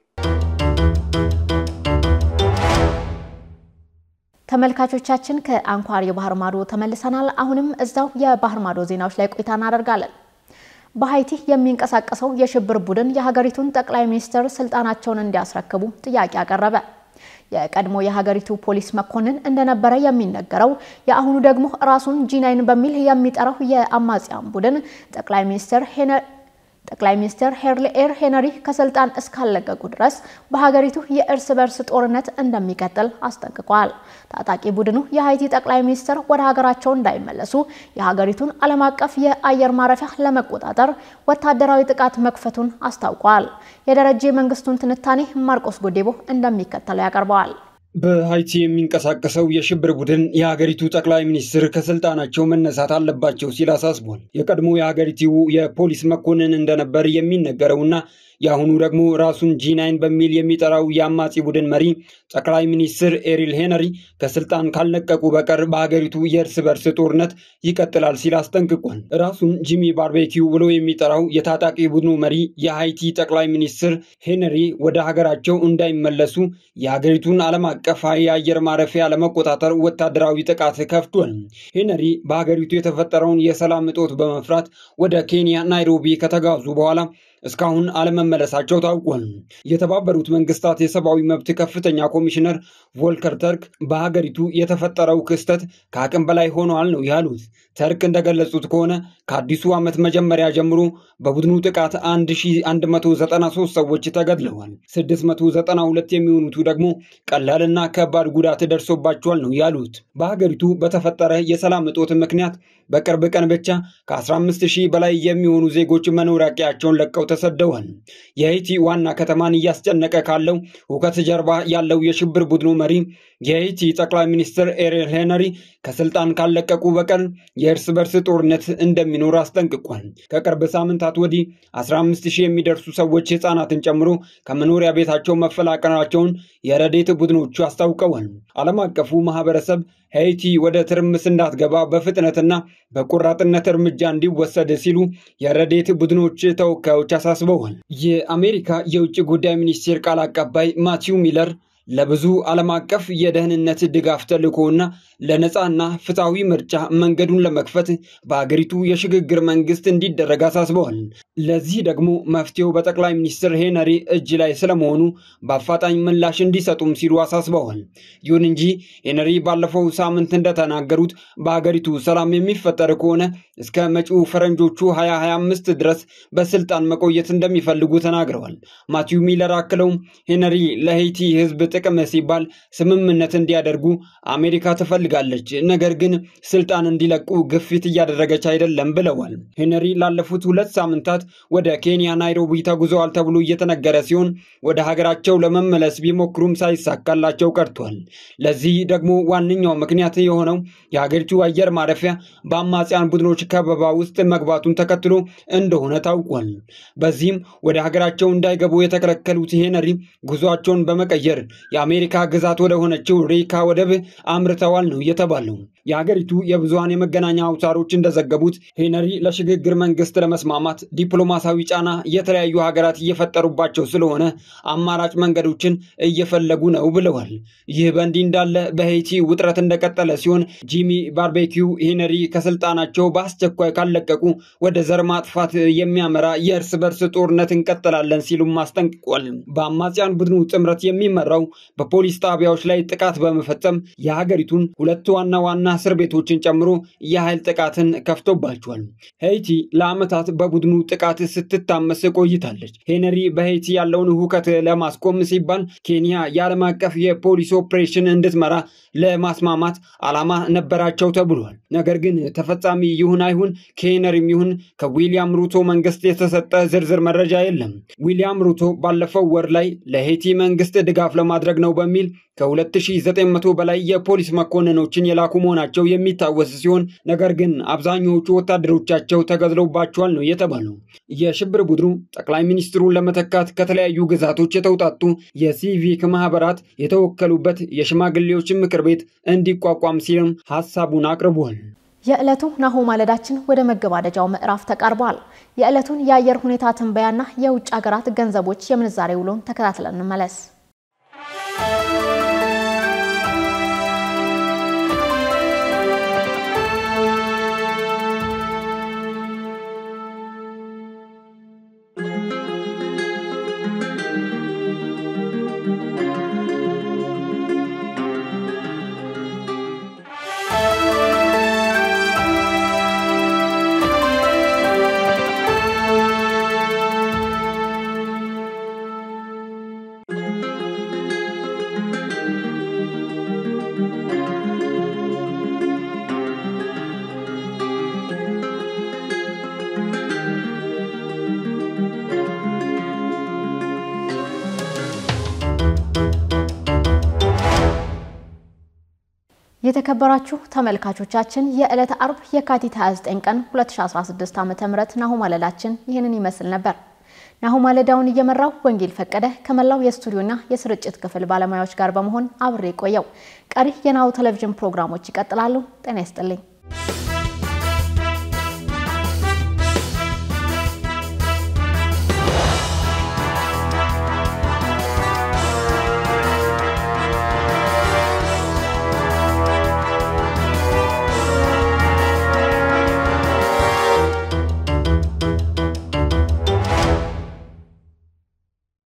ተመልካቾቻችን ከአንኳር የባህር ማዶ ተመልሰናል። አሁንም እዛው የባህር ማዶ ዜናዎች ላይ ቆይታ እናደርጋለን። በሀይቲ የሚንቀሳቀሰው የሽብር ቡድን የሀገሪቱን ጠቅላይ ሚኒስትር ስልጣናቸውን እንዲያስረክቡ ጥያቄ አቀረበ። የቀድሞ የሀገሪቱ ፖሊስ መኮንን እንደነበረ የሚነገረው የአሁኑ ደግሞ ራሱን ጂናይን በሚል የሚጠራው የአማጽያን ቡድን ጠቅላይ ሚኒስትር ጠቅላይ ሚኒስትር ሄርሊኤር ሄነሪ ከስልጣን እስካለቀቁ ድረስ በሀገሪቱ የእርስ በርስ ጦርነት እንደሚቀጥል አስጠንቅቋል። ታጣቂ ቡድኑ የሀይቲ ጠቅላይ ሚኒስትር ወደ ሀገራቸው እንዳይመለሱ የሀገሪቱን ዓለም አቀፍ የአየር ማረፊያ ለመቆጣጠር ወታደራዊ ጥቃት መክፈቱን አስታውቋል። የደረጀ መንግስቱን ትንታኔ ማርቆስ ጎዴቦ እንደሚከተለው ያቀርበዋል። በሀይቲ የሚንቀሳቀሰው የሽብር ቡድን የሀገሪቱ ጠቅላይ ሚኒስትር ከስልጣናቸው መነሳት አለባቸው ሲል አሳስቧል። የቀድሞ የሀገሪቱ የፖሊስ መኮንን እንደነበር የሚነገረውና የአሁኑ ደግሞ ራሱን ጂናይን በሚል የሚጠራው የአማጺ ቡድን መሪ ጠቅላይ ሚኒስትር ኤሪል ሄነሪ ከስልጣን ካልለቀቁ በቀር በሀገሪቱ የእርስ በርስ ጦርነት ይቀጥላል ሲል አስጠንቅቋል። ራሱን ጂሚ ባርቤኪው ብሎ የሚጠራው የታጣቂ ቡድኑ መሪ የሀይቲ ጠቅላይ ሚኒስትር ሄነሪ ወደ ሀገራቸው እንዳይመለሱ የሀገሪቱን ዓለም አቀፍ የአየር ማረፊያ ለመቆጣጠር ወታደራዊ ጥቃት ከፍቷል። ሄነሪ በሀገሪቱ የተፈጠረውን የሰላም እጦት በመፍራት ወደ ኬንያ ናይሮቢ ከተጋዙ በኋላ እስካሁን አለመመለሳቸው ታውቋል። የተባበሩት መንግስታት የሰብአዊ መብት ከፍተኛ ኮሚሽነር ቮልከር ተርክ በሀገሪቱ የተፈጠረው ክስተት ከአቅም በላይ ሆኗል ነው ያሉት። ተርክ እንደገለጹት ከሆነ ከአዲሱ ዓመት መጀመሪያ ጀምሮ በቡድኑ ጥቃት 1193 ሰዎች ተገድለዋል። 692 የሚሆኑቱ ደግሞ ቀላልና ከባድ ጉዳት ደርሶባቸዋል ነው ያሉት። በሀገሪቱ በተፈጠረ የሰላም እጦት ምክንያት በቅርብ ቀን ብቻ ከ15 ሺህ በላይ የሚሆኑ ዜጎች መኖሪያ ቀያቸውን ለቀው ተሰደዋል። የሀይቲ ዋና ከተማን እያስጨነቀ ካለው ሁከት ጀርባ ያለው የሽብር ቡድኑ መሪ የሀይቲ ጠቅላይ ሚኒስትር ኤሪል ሄነሪ ከስልጣን ካለቀቁ በቀር የእርስ በርስ ጦርነት እንደሚኖር አስጠንቅቋል። ከቅርብ ሳምንታት ወዲህ 15 ሺህ የሚደርሱ ሰዎች ህፃናትን ጨምሮ ከመኖሪያ ቤታቸው መፈላቀላቸውን የረዴት ቡድኖቹ አስታውቀዋል። ዓለም አቀፉ ማህበረሰብ ሄይቲ ወደ ትርምስ እንዳትገባ በፍጥነትና በቆራጥነት እርምጃ እንዲወሰድ ሲሉ የረዴት ቡድኖች ተወካዮች አሳስበዋል። የአሜሪካ የውጭ ጉዳይ ሚኒስቴር ቃል አቀባይ ማቲው ሚለር ለብዙ ዓለም አቀፍ የደህንነት ድጋፍ ተልዕኮና ለነፃና ፍትሐዊ ምርጫ መንገዱን ለመክፈት በአገሪቱ የሽግግር መንግስት እንዲደረግ አሳስበዋል። ለዚህ ደግሞ መፍትሄው በጠቅላይ ሚኒስትር ሄነሪ እጅ ላይ ስለመሆኑ በአፋጣኝ ምላሽ እንዲሰጡም ሲሉ አሳስበዋል። ይሁን እንጂ ሄነሪ ባለፈው ሳምንት እንደተናገሩት በአገሪቱ ሰላም የሚፈጠር ከሆነ እስከ መጪው ፈረንጆቹ 2025 ድረስ በስልጣን መቆየት እንደሚፈልጉ ተናግረዋል። ማቲው ሚለር አክለውም ሄነሪ ለሄይቲ ህዝብ ጥቅም ሲባል ስምምነት እንዲያደርጉ አሜሪካ ትፈልጋለች፣ ነገር ግን ስልጣን እንዲለቁ ግፊት እያደረገች አይደለም ብለዋል። ሄነሪ ላለፉት ሁለት ሳምንታት ወደ ኬንያ ናይሮቢ ተጉዘዋል ተብሎ እየተነገረ ሲሆን ወደ ሀገራቸው ለመመለስ ቢሞክሩም ሳይሳካላቸው ቀርቷል። ለዚህ ደግሞ ዋነኛው ምክንያት የሆነው የሀገሪቱ አየር ማረፊያ በአማጽያን ቡድኖች ከበባ ውስጥ መግባቱን ተከትሎ እንደሆነ ታውቋል። በዚህም ወደ ሀገራቸው እንዳይገቡ የተከለከሉት ሄነሪ ጉዟቸውን በመቀየር የአሜሪካ ግዛት ወደ ሆነችው ሬካ ወደብ አምርተዋል ነው የተባለው። የሀገሪቱ የብዙሃን የመገናኛ አውታሮች እንደዘገቡት ሄነሪ ለሽግግር መንግስት ለመስማማት ዲፕሎማሲያዊ ጫና የተለያዩ ሀገራት እየፈጠሩባቸው ስለሆነ አማራጭ መንገዶችን እየፈለጉ ነው ብለዋል። ይህ በእንዲህ እንዳለ በሄይቲ ውጥረት እንደቀጠለ ሲሆን ጂሚ ባርቤኪው ሄነሪ ከስልጣናቸው በአስቸኳይ ካለቀቁ ወደ ዘር ማጥፋት የሚያመራ የእርስ በርስ ጦርነት እንቀጥላለን ሲሉም አስጠንቅቋል። በአማጽያን ቡድኑ ጥምረት የሚመራው በፖሊስ ጣቢያዎች ላይ ጥቃት በመፈጸም የሀገሪቱን ሁለት ዋና ዋና እስር ቤቶችን ጨምሮ የኃይል ጥቃትን ከፍቶባቸዋል። ሄይቲ ለዓመታት በቡድኑ ጥቃት ስትታመስ ቆይታለች። ሄነሪ በሄይቲ ያለውን ሁከት ለማስቆም ሲባል ኬንያ የዓለም አቀፍ የፖሊስ ኦፕሬሽን እንድትመራ ለማስማማት ዓላማ ነበራቸው ተብሏል። ነገር ግን ተፈጻሚ ይሁን አይሁን ከሄነሪም ይሁን ከዊሊያም ሩቶ መንግስት የተሰጠ ዝርዝር መረጃ የለም። ዊሊያም ሩቶ ባለፈው ወር ላይ ለሄይቲ መንግስት ድጋፍ ለማድረግ ነው በሚል ከ2900 በላይ የፖሊስ መኮንኖችን የላኩ መሆናቸው የሚታወስ ሲሆን ነገር ግን አብዛኛዎቹ ወታደሮቻቸው ተገድለውባቸዋል ነው የተባለው። የሽብር ቡድኑ ጠቅላይ ሚኒስትሩን ለመተካት ከተለያዩ ግዛቶች የተውጣጡ የሲቪክ ማህበራት የተወከሉበት የሽማግሌዎች ምክር ቤት እንዲቋቋም ሲልም ሀሳቡን አቅርቧል። የዕለቱ ናሁ ማለዳችን ወደ መገባደጃው ምዕራፍ ተቃርቧል። የዕለቱን የአየር ሁኔታ ትንበያና የውጭ ሀገራት ገንዘቦች የምንዛሬ ውሎን ተከታትለን እንመለስ። የተከበራችሁ ተመልካቾቻችን የዕለተ አርብ የካቲት 29 ቀን 2016 ዓ.ም ናሁ ማለዳችን ይህንን ይመስል ነበር። ናሁ ማለዳውን እየመራው ወንጌል ፈቀደ ከመላው የስቱዲዮና የስርጭት ክፍል ባለሙያዎች ጋር በመሆን አብሬ ቆየው። ቀሪ የናሁ ቴሌቪዥን ፕሮግራሞች ይቀጥላሉ። ጤና ይስጥልኝ።